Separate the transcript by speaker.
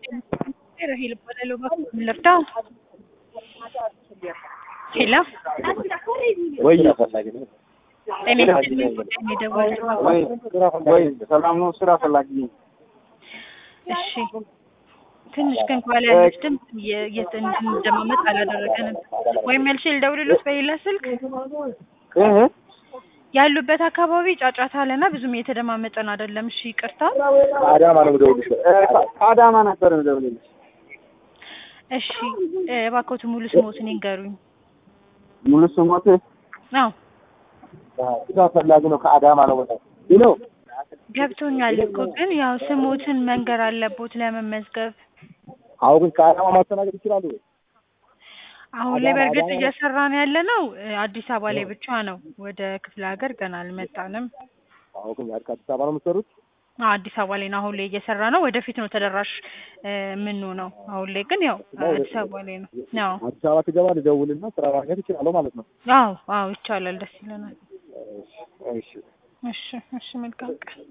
Speaker 1: ራሄል እባላለሁ። እባክዎ ምን ልርዳ? ሄሎ
Speaker 2: ወይ
Speaker 1: ጤና ይስጥልኝ። ጉዳይ ነው የደወልኩት።
Speaker 2: ወይ ወይ ሰላም ነው። ስራ ፈላጊ ነኝ።
Speaker 1: እሺ ትንሽ ግን ከኋላ ያለች ድምፅ እየ- እየ- እንድንደማመጥ አላደረገንም። ወይም ያልሽ ልደውልሎት በሌላ ስልክ
Speaker 2: እህ
Speaker 1: ያሉበት አካባቢ ጫጫታ አለና ብዙም እየተደማመጠን አይደለም። እሺ ይቅርታ።
Speaker 2: ከአዳማ ነው የምደውልልሽ። ከአዳማ ነበር የምደውልልሽ።
Speaker 1: እሺ እ፣ እባክዎት ሙሉ ስሞትን ይንገሩኝ።
Speaker 2: ሙሉ ስሞት
Speaker 1: አዎ
Speaker 2: ስራ ፈላጊ ነው። ከአዳማ ነው ወጣ ይኖ
Speaker 1: ገብቶኛል እኮ ግን ያው ስሞትን መንገር አለቦት ለመመዝገብ።
Speaker 2: አሁን ግን ከአዳማ ማስተናገድ ይችላሉ ወይ?
Speaker 1: አሁን ላይ በእርግጥ እየሰራን ያለ ነው እ፣ አዲስ አበባ ላይ ብቻ ነው። ወደ ክፍለ ሀገር ገና አልመጣንም።
Speaker 2: አሁን ግን ከአዲስ አበባ ነው የምትሰሩት?
Speaker 1: አዎ አዲስ አበባ ላይ ነው አሁን ላይ እየሰራ ነው። ወደፊት ነው ተደራሽ እ፣ የምንሆነው። አሁን ላይ ግን ያው አዲስ አበባ ላይ ነው። አዎ
Speaker 2: አዲስ አበባ ትገባ ልደውልና ስራ ማግኘት ይችላለሁ ማለት ነው።
Speaker 1: አዎ አዎ ይቻላል። ደስ ይለናል።
Speaker 2: እሺ
Speaker 1: እሺ እሺ መልካም ቀን